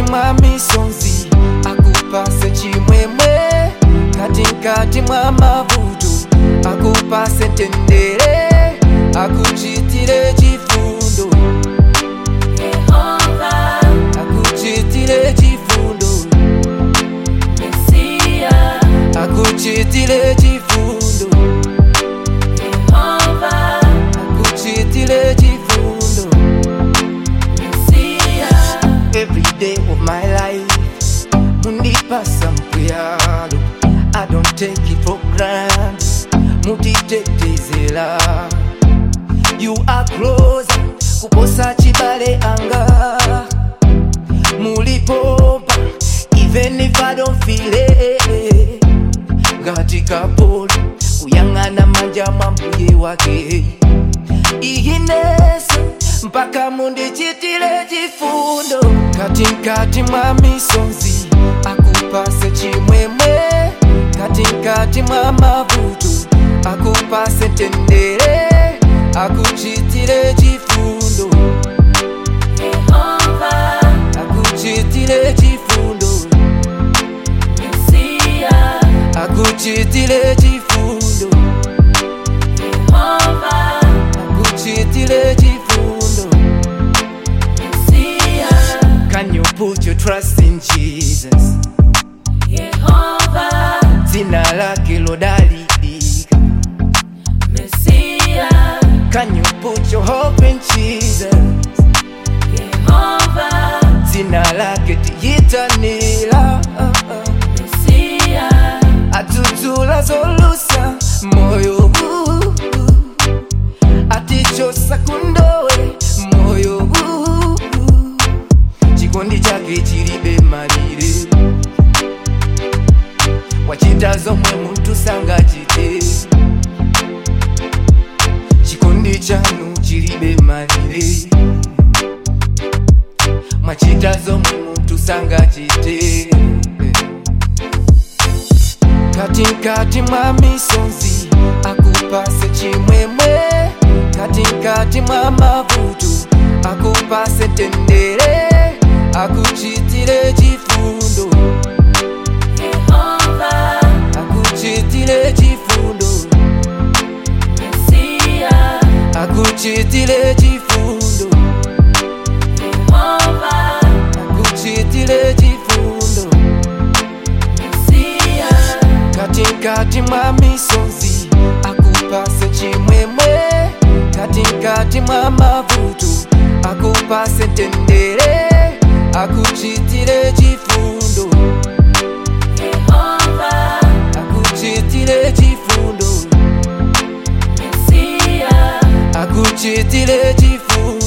mwa misonzi akupase chimwemwe katikati mwa mavuto akupase tendere akuchitire chifundo Yehova, akuchitire chifundo Mesia, akuchitire chifundo Yehova, akuchitire chifundo Mesia, every day of my life mundipasa mpuyalo i don't take it for granted mutitetezela you are closer kuposa chibale anga mulipompa even if i don't feel it ngati kapolo kuyang'ana manja mwa mbuye wake iginesa mpaka mundichitire chifundo katikati mwa misonzi akupase chimwemwe katikati mwa mavuto akupase tendere akuchitire chifundo Yehova, akuchitire chifundo Mesia, akuchitire chifundo Yehova, akuchitire chifundo Mesia, can you put your trust in jesus Yehova, dzina lake lodalirika Mesia, can you put your hope in jesus Yehova, dzina lake tiyitanira Mesia, atudzula zolusa moyo huu atichosa kundowe moyo huu chikondi chake chilibe malire wachita zomwe munthu sangachite chikondi chanu chilibe malire mwachita zomwe munthu sangachite katikati mwa misonzi akupase chimwemwe katikati mwa mavuto akupase tendere akuchitire chifundo Yehova, akuchitire chifundo Mesia, akuchitire chifundo Yehova, akuchitire chifundo Mesia, katikati mwa misonzi akupase chimwemwe katikati mwa mavuto akupase tendere akuchitire chifundo Yehova, akuchitire chifundo Mesia, akuchitire chifundo